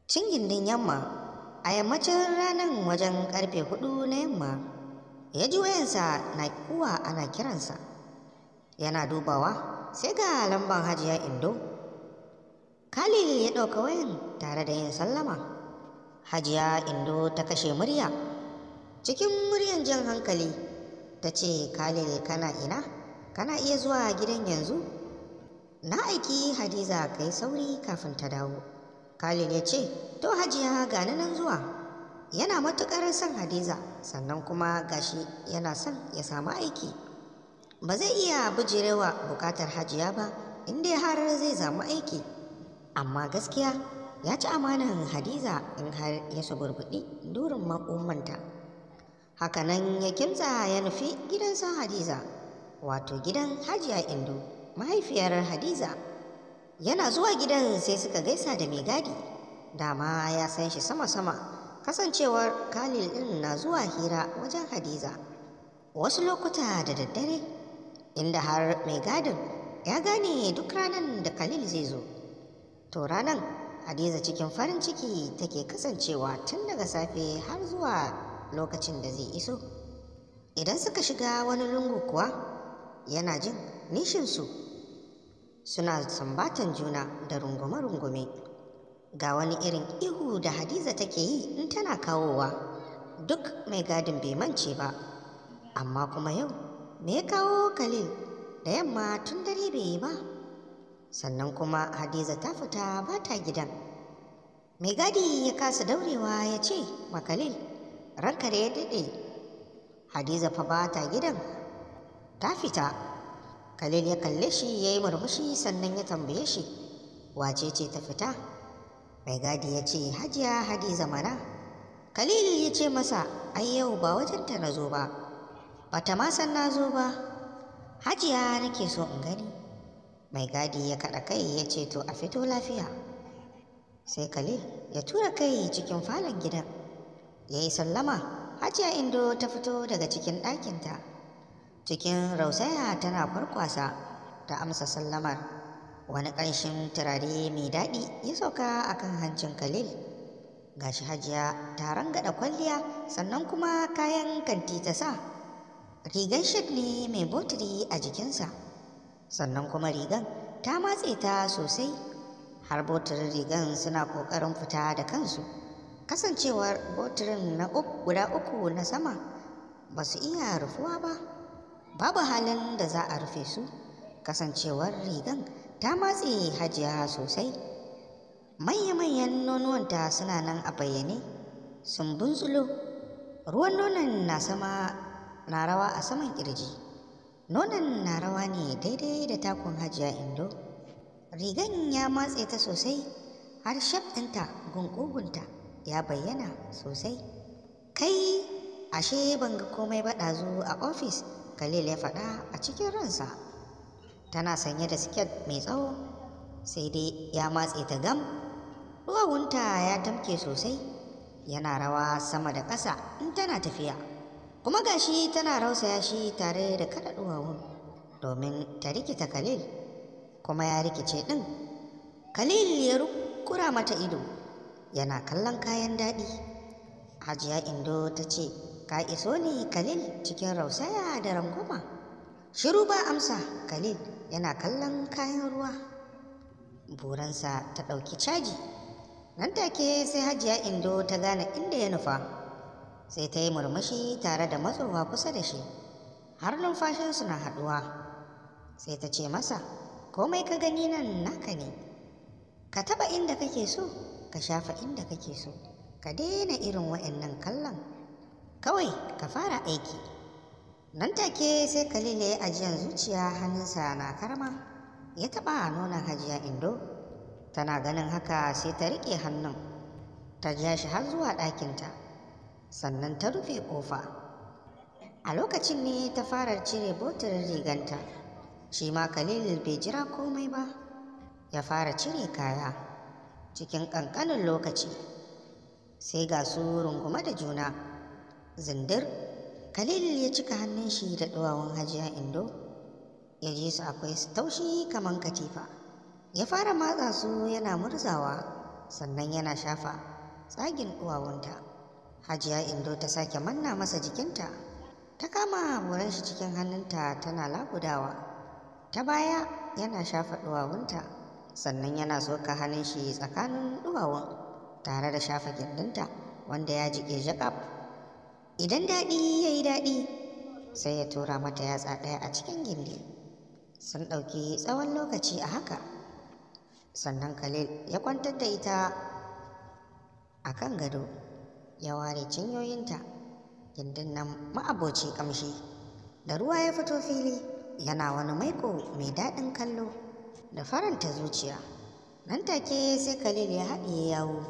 cin gindin yamma a yammacin ranar wajen karfe hudu na yamma ya ji wayansa na kuwa ana kiransa yana dubawa sai ga lamban hajiya indo khalil ya ɗauka wayan tare da yin sallama hajiya indo ta kashe murya cikin muryan jan hankali ta ce khalil kana ina kana iya zuwa gidan yanzu na aiki hadiza ka yi sauri kafin ta dawo khalil ya ce to hajiya gani nan zuwa yana matuƙar son hadiza sannan kuma gashi yana son ya samu aiki ba zai iya bijirewa bukatar hajiya ba inda har zai samu aiki amma gaskiya ya ci amanan hadiza in har ya suburbuɗi durin makomanta hakanan ya kimtsa ya nufi gidansa hadiza wato gidan hajiya indo mahaifiyar hadiza yana zuwa gidan sai suka gaisa da mai gadi dama ya san shi sama-sama kasancewar khalil ɗin na zuwa hira wajen hadiza wasu lokuta da daddare inda har mai gadin ya gane duk ranar da khalil zai zo to ranar hadiza cikin farin ciki take kasancewa tun daga safe har zuwa lokacin da zai iso idan suka shiga wani lungu kuwa yana jin nishinsu suna sambatan juna da rungume-rungume ga wani irin ihu da hadiza take yi in tana kawowa duk mai gadin bai mance ba amma kuma yau me ya kawo khalil da yamma tun dare bai yi ba sannan kuma hadiza ta fita ba ta gidan mai gadi ya kasa daurewa ya ce ma khalil ranka da ya daɗe hadiza fa ba ta gidan ta fita khalil ya kalle shi ya yi murmushi sannan ya tambaye shi wace ce ta fita mai gadi ya ce hajiya hadiza mana khalil ya ce masa ai yau ba wajenta na zo ba bata ma san na zo ba hajiya nake so in gani mai gadi ya kaɗa kai ya ce to a fito lafiya sai khalil ya tura kai cikin falon gidan ya yi sallama hajiya indo ta fito daga cikin ɗakinta cikin rausaya tana farkwasa ta amsa sallamar wani ƙanshin turare mai daɗi ya sauka a kan hancin khalil gashi hajiya ta rangada kwalliya sannan kuma kayan kanti ta sa rigar shid ne mai botiri a jikinsa sannan kuma rigan ta matse ta sosai har botirin rigan suna ƙoƙarin fita da kansu kasancewar botirin na guda uku na sama ba su iya rufuwa ba babu halin da za a rufe su kasancewar rigan ta matse hajiya sosai manya-manyan nonuwanta suna nan a bayyane sun bunzulo ruwan nonon na sama na rawa a saman kirji nonon na rawa ne daidai da takun hajiya indo rigan ya matse ta sosai har shaf ɗinta gungugunta ya bayyana sosai kai ashe ban ga komai ba ɗazu a ofis khalil ya faɗa a cikin ransa tana sanye da siket mai tsawo sai dai ya matse ta gam duwawunta ya tamke sosai yana rawa sama da ƙasa in tana tafiya kuma gashi tana rausaya shi tare da kada duwawun domin ta rikita khalil kuma ya rikice ɗin khalil ya kura mata ido yana kallon kayan daɗi hajiya indo ta ce ka iso ne khalil cikin rausaya da rangwama shiru ba amsa khalil yana kallon kayan ruwa buransa ta ɗauki caji nan take sai hajiya indo ta gane inda ya nufa sai ta yi murmushi tare da matsowa kusa da shi har numfashinsu na haɗuwa sai ta ce masa komai ka gani nan naka ne ka taɓa inda kake so ka shafa inda kake so ka daina irin wa'annan kallon kawai ka fara aiki nan take sai khalil ya ajiyan zuciya hannunsa na karma ya taɓa nonon hajiya indo tana ganin haka sai ta riƙe hannun ta ja shi har zuwa ɗakinta sannan ta rufe ƙofa a lokacin ne ta fara cire botirin riganta shi ma khalil bai jira komai ba ya fara cire kaya cikin ƙanƙanin lokaci sai ga su rungume da juna zindir khalil ya cika hannun shi da ɗuwawun hajiya indo ya ji su akwai taushi kamar katifa ya fara matsa su yana murzawa sannan yana shafa tsagin duwawunta hajiya indo ta sake manna masa jikinta ta kama buran shi cikin hannunta tana lagudawa ta baya yana shafa duwawunta sannan yana soka hannun shi tsakanin duwawun tare da shafa gindinta wanda ya jiƙe jaƙaf idan daɗi ya yi daɗi sai ya tura mata yatsa ɗaya a cikin gindi sun ɗauki tsawon lokaci a haka sannan khalil ya kwantar da ita a kan gado ya ware cinyoyinta gindin nan ma'aboci ƙamshi da ruwa ya fito fili yana wani maiko mai daɗin kallo da faranta zuciya nan take sai khalil ya haɗiye yawo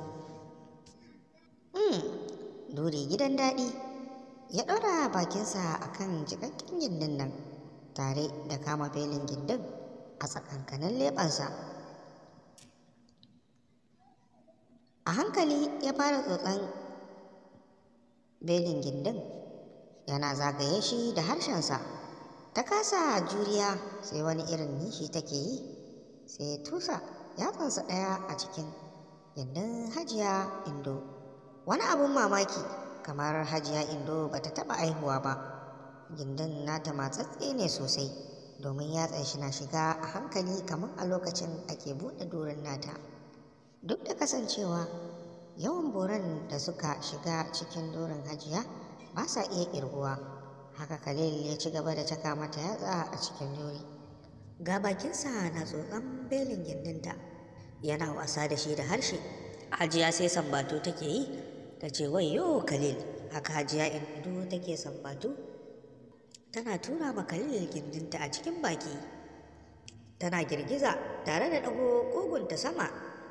mm, duri gidan daɗi ya ɗora bakinsa a kan jikakken gindin nan tare da kama belin gindin a tsakankanin leɓensa a hankali ya fara tsotson belin gindin yana zagaye shi da harshensa ta kasa juriya sai wani irin nishi take yi sai tusa yatsansa ɗaya a cikin gindin hajiya indo wani abun mamaki kamar hajiya indo ba ta taɓa aihuwa ba gindin nata matsatse ne sosai domin yatsan shi na shiga a hankali kamar a lokacin ake buɗe doron nata duk da kasancewa yawan boran da suka shiga cikin doron hajiya ba sa iya ƙirguwa haka khalil ya ci gaba da caka mata yatsa a cikin dori ga bakinsa na tsotson belin gindinta yana wasa da shi da harshe hajiya sai sambatu take yi ta ce yo khalil haka hajiya indo take sambatu tana tura ma khalil gindinta a cikin baki tana girgiza tare da ɗago ƙugunta sama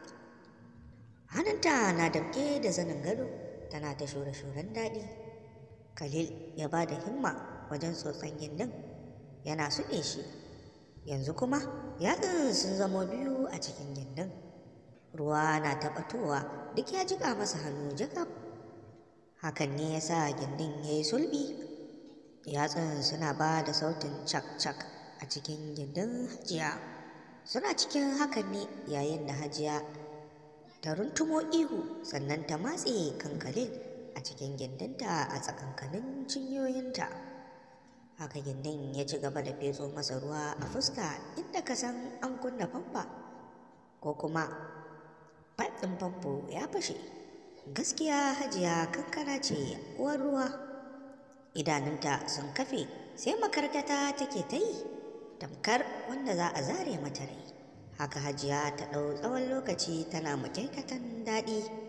hannunta na damƙe da zanin gado tana ta shure-shuren daɗi khalil ya ba da himma wajen tsotson gindin yana suɗe shi yanzu kuma yatsun sun zamo biyu a cikin gindin ruwa na taɓatowa duk ya jiƙa masa hannu jakab hakan ne ya sa gindin ya yi sulbi yatsun suna ba da sautin cak-cak a cikin gindin hajiya suna cikin hakan ne yayin da hajiya ta runtumo ihu sannan ta matse kankalin a cikin gindinta a tsakankanin cinyoyinta haka gindin ya ci gaba da fetso masa ruwa a fuska inda ka san an kunna famfa ko kuma ɗin famfo ya fashe gaskiya hajiya kankana ce uwar ruwa idanunta sun kafe sai makarkata take ta yi tamkar wanda za a zare mata rai haka hajiya ta ɗau tsawon lokaci tana makaikatan daɗi